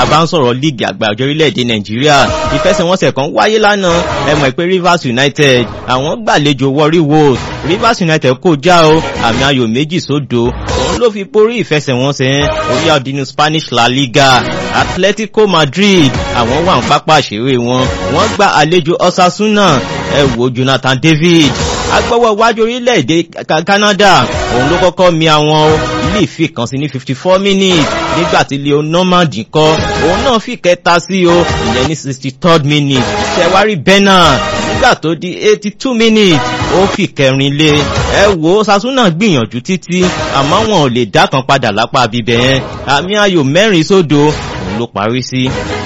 tàbá ń sọ̀rọ̀ líìgì àgbà ọjọ́ orílẹ̀-èdè nàìjíríà ìfẹsẹ̀wọnsẹ̀ kan wáyé lánàá ẹ mọ̀ pé rivers united àwọn gbàlejò warri wolves rivers united kò já o àmì ayò méjì sódo òun ló fi borí ìfẹsẹ̀wọnsẹ̀ yẹn orí ọdínú spanish la liga atletico madrid àwọn wà ń pápá àṣeré wọn wọ́n gba àlejò osasuna ẹ wo jonathan david agbọ́wọ́ iwájú orílẹ̀-èdè canada òun ló kọ́kọ́ mi àwọn ilé ìfi kan sí ní fifty four minutes nígbà tí leo normand kọ́ òun náà fi kẹta sí o ìyẹn ní sixty third minute ṣẹwárí bernard nígbà tó di eighty two minutes ó fi kẹrin lé ẹ wo sasuna gbìyànjú títí àmọ́ wọn ò lè dá kan padà lápá bíbẹ̀ yẹn àmì ayò mẹ́rin sódo òun ló parí sí.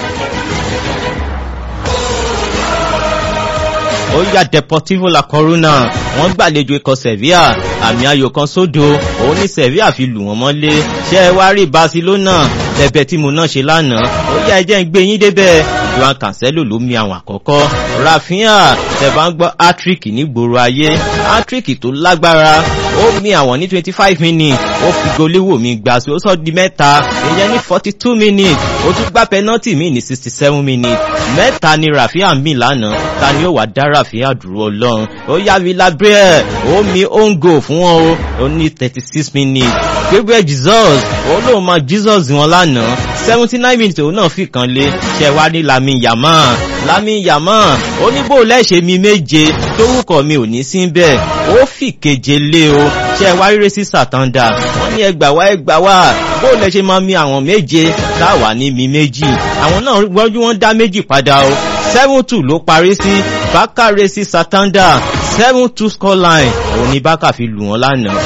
ó yà deportivo la corona wọn gbàlejò ikọ̀ sevilla àmì ayò kan sódo òun ní sevilla fi lù wọ́n mọ́lé ṣé ẹ wá rí barcelona tẹ̀bẹ̀ tí mo náà ṣe lánàá ó yà ẹjẹ́ ń gbé yín débẹ̀ joan cancelo ló mi àwọn àkọ́kọ́ rafinha tẹ̀bá ń gbọ́ hattrick nígboro ayé hattrick tó lágbára ó mi àwọn ní twenty five minutes ó fi goléwò mi gbà sí ó sọ di mẹ́ta ìyẹn ní forty two minutes ó tún gbá penalty mi ní sixty seven minutes mẹ́ta ni rafinha mi lánàá ta ni ó wà dá rafinha dúró ọlọ́run ó yá villarreal ó mi ongo fún wọn o ó ní thirty six minutes gabriel jesus ó lóun máa jesus wọn lánàá seventy nine minutes òun náà fi kan lé ṣẹwá ní lami yama lami yama ó ní bó lẹ́ṣẹ̀ mi méje tórúkọ mi ò ní sí bẹ́ẹ̀ ó fi keje lé o ṣẹwá rírẹ́ sí sàtàndà wọ́n ní ẹgbà wá ẹgbà wá bó lẹ́ṣẹ̀ máa mi àwọn méje táwa ní mi méjì àwọn náà wọ́n wọ́n dá méjì padà o seven two ló parí sí bákàrẹ́ sí sàtàndà seven two scoreline òun ni bákà fi lù wọ́n lánàá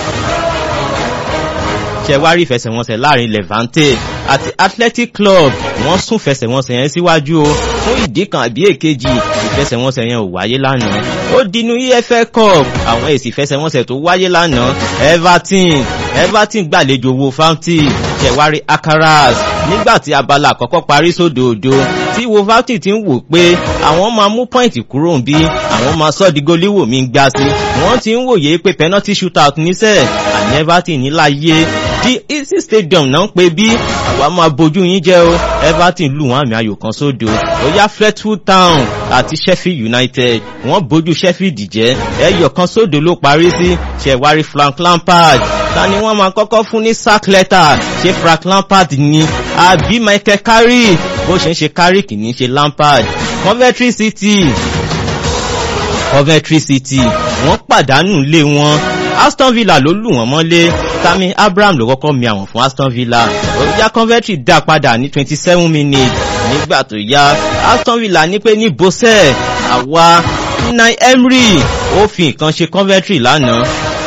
ṣẹwárí ìfẹsẹ̀wọnsẹ̀ láàrin levante àti athletic club wọ́n sún fẹsẹ̀wọnsẹ̀ yẹn síwájú o fún ìdí kan àbí èkejì ìfẹsẹ̀wọnsẹ̀ yẹn ò wáyé lánàá ó dinú efl cup àwọn èsì ìfẹsẹ̀wọnsẹ̀ tó wáyé lánàá everton everton gbàlejò wo fountain ṣẹwárí akaras nígbà tí abala àkọ́kọ́ parí sódòdó tí wolverhampton ti ń wò pé àwọn máa mú pọ́ìntì kúrò ń bí àwọn máa sọ́ di goléwò mi gbá sí wọ́n ti ń wòye pé penalty shootout níṣẹ́ àní everton níláyé di easy stadium náà ń pe bí àwa máa bójú yín jẹ́ o everton lù wọ́n àmì ayò kan sódò ó yá fletwood town àti sheffield united wọ́n bójú sheffield jẹ́ ẹyọ kan sódò ló parí sí ṣẹ̀wárí frank lampard ta ni wọ́n máa kọ́kọ́ fún ní sack letter ṣé frank lampard ni àbí michael carrick bó ṣe ń ṣe carrick ní ṣe lampard coventry city coventry city wọ́n pàdánù lé wọn aston villa ló lù wọ́n mọ́lé tami abraham ló kọ́kọ́ mi àwọn fún aston villa òyà coventry dá padà ní twenty seven minutes nígbà tó yá aston villa ní pé ní bosẹ̀ àwa nine emery ó fi nǹkan ṣe coventry lánàá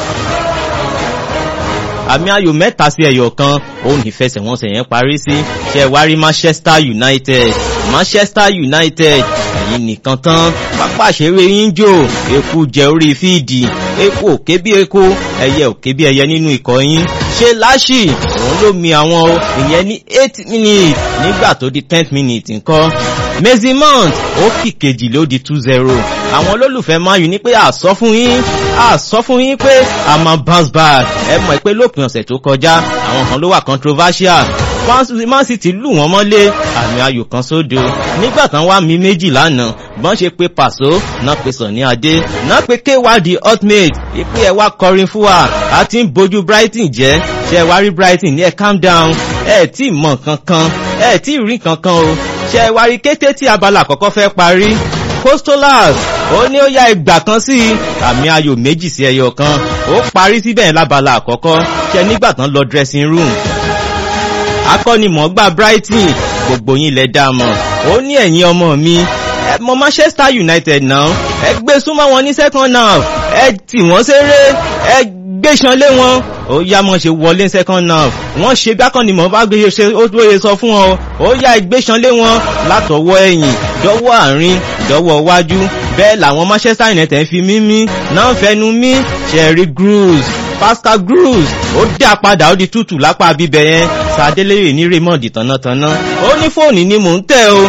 àmì ayò mẹ́ta sí ẹ̀yọ̀ kan òun ìfẹsẹ̀wọnsẹ̀ yẹn parí sí ṣe wárí manchester united manchester united ẹ̀yìn nìkan tán pápá àṣeré yín jò eku jẹ orí fíìdì eku òkè bí eku ẹyẹ òkè bí ẹyẹ nínú ikọ̀ yín ṣe láṣì òun ló mi àwọn o ìyẹn ní eight minutes nígbà tó di ten minutes nǹkan mezimont ó kì kejì ló di two zero àwọn olólùfẹ́ mayu ní pé àsọ fún yín àsọ fún yín pé a máa bounce back ẹ mọ̀ pé lópin ọ̀sẹ̀ tó kọjá àwọn kan ló wà controversial man city lù wọ́n mọ́lé àmì ayò kan sódo nígbà kan wá mi méjì lánàá bọ́n ṣe pé pàṣọ náà pe sàn ní adé náà pe kéwàdí ultimate ìpín ẹ̀ wá kọrin fún wa a ti ń bójú brighton jẹ́ ṣe wá rí brighton ní ẹ̀ calm down ẹ̀ tí ì mọ̀ kankan ẹ̀ tí ì rí kankan o ṣe wá rí kété tí abala àkọ́kọ́ fẹ́ parí costolas ó ní ó yá ìgbà kan sí àmì ayò méjì sí ẹyọ kan ó parí síbẹ̀ lábala àkọ́kọ́ ṣe nígbà tán lọ dressing room akọ́nimọ̀ọ́gbà brighton gbogbo yín lẹ dá mọ̀ ó ní ẹ̀yin ọmọ mi ẹ mọ manchester united náà ẹ gbé súnmọ́ wọn ní second half ẹ tì wọ́n ṣeré ẹ gbéṣan lé wọn ó yá mọ̀ ṣe wọlé second half wọ́n ṣe gbákànnìmọ̀ bá gbé ṣe ó tó yẹ sọ fún ọ ó yá ìgbéṣan lé wọn látọwọ́ ẹ̀yìn dọ́wọ́ àárín dọ́wọ́ wájú bẹ́ẹ̀ làwọn manchester united fi mímí náà fẹnu mí sherry groove pascal groove ó dá padà ó di tútù lápá bíbẹ yẹn sàdélérè ní raymond tànátaná ó ní fóònù ni mò ń tẹ o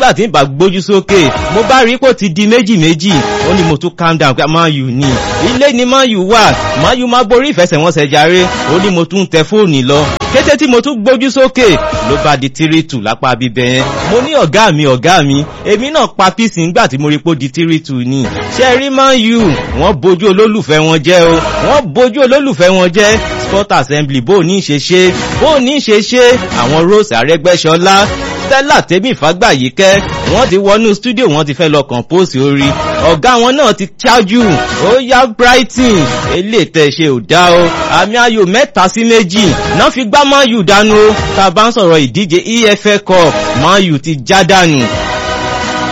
nígbà tí n bá gbójú sókè mo bá rí pò ti di méjì méjì ó ní mo tún calm down pé man u ní ilé ni man u wà man u máa borí ìfẹsẹ̀wọnsẹ̀ jàre ó ní mo tún tẹ fóònù lọ kété tí mo tún gbójú sókè ló bá di tírítù lápá bíbẹ yẹn mo ní ọ̀gá mi ọ̀gá mi èmi náà pa píìsì ńgbà tí mo rí pò di tírítù ni ṣe rí man u wọ́n bójú olólùfẹ́ wọn jẹ́ o wọ́n bójú olólùfẹ́ wọn jẹ́ sport assembly bó ní ṣe ṣe bó ní ṣe ṣe àwọn rose arẹ́gbẹ́ṣọlá stella tèmi fàgbàyíkẹ́ wọ́n ti wọnú studio wọ́n ti fẹ́ lọ compose orí ọ̀gá wọn náà ti ṣáájú ó yá brighton eléyìí tẹ̀ ṣe ò dá o àmì ayò mẹ́ta sí méjì náà fi gbá man u dànù o tá a bá ń sọ̀rọ̀ ìdíje efl cup man u ti já dànù